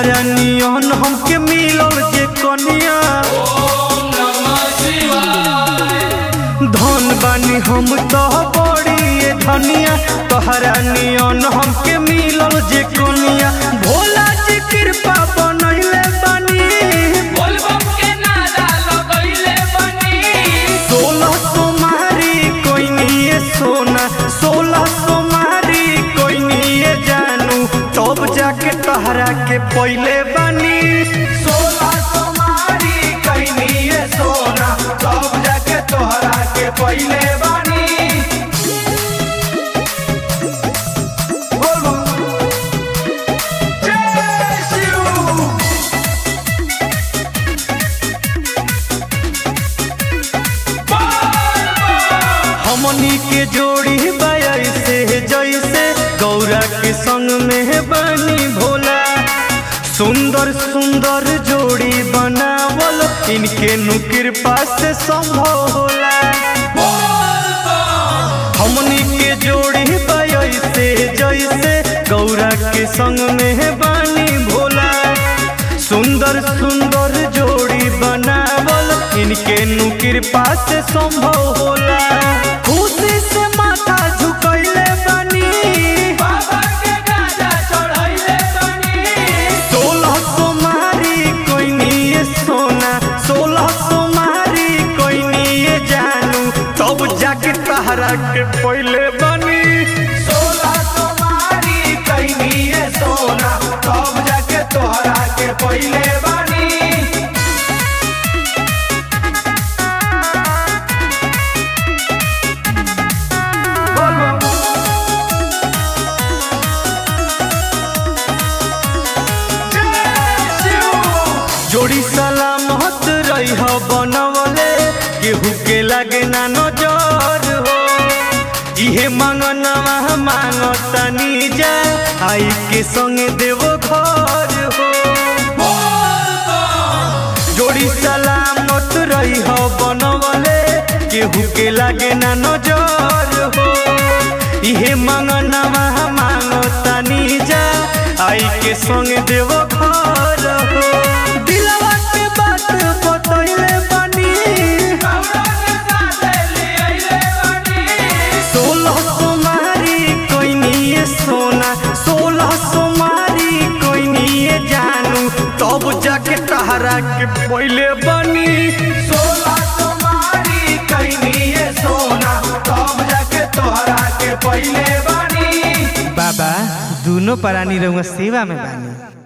तोहरा नियन हमके मिलल जे कनिया धन बानी हम तो बड़ी ये धनिया तोहरा नियन हमके मिलल जे कनिया भोला जी कृपा बनैले बानी सोलह सोमारी कोई नहीं सोना सोलह सोमारी कोई नहीं जानू तब जाके तोहरा के पहले बानी सोलह सोमारी कोई नहीं सोना तब जाके तोहरा के पहले बानी बोलो जय शिव हमनी के जोड़ी बाई से जैसे गौरा के संग में बनी भोला सुंदर सुंदर जोड़ी बनावल इनके नु कृपा से संभव होला हमनी के जोड़ी बाई से जैसे गौरा के संग में बनी भोला सुंदर सुंदर जोड़ी बनावल इनके नु कृपा से संभव होला खुशी से माथा झुकैले बनी सोलह सोमारी कोई नहीं सोना सोलह सोमारी कोई नहीं जानू तब जाके तहरा के पहले बनी सोलह सोमारी कोई नहीं सोना तब जाके तोहरा के पहले बनी जोड़ी सलामत रही हो बनवले केहू के लागे ना नजर हो इहे मांगनवा मांगतनी जा आई के संगे देवो घर हो जोड़ी सलामत रही हो बनवले केहू के लागे ना नजर हो इहे मांगनवा मांगतनी जा आई के संगे देवो घर हो दिलवा के बात बतैले बनी सोलह सोमारी कोई नहीं सोना सोलह सोमारी कोई नहीं जानू तब जाके तहरा के पहले बनी सोलह सोमारी कोई नहीं सोना तब जाके तोहरा के पहले बनी बाबा दोनों प्राणी रहुआ सेवा में बानी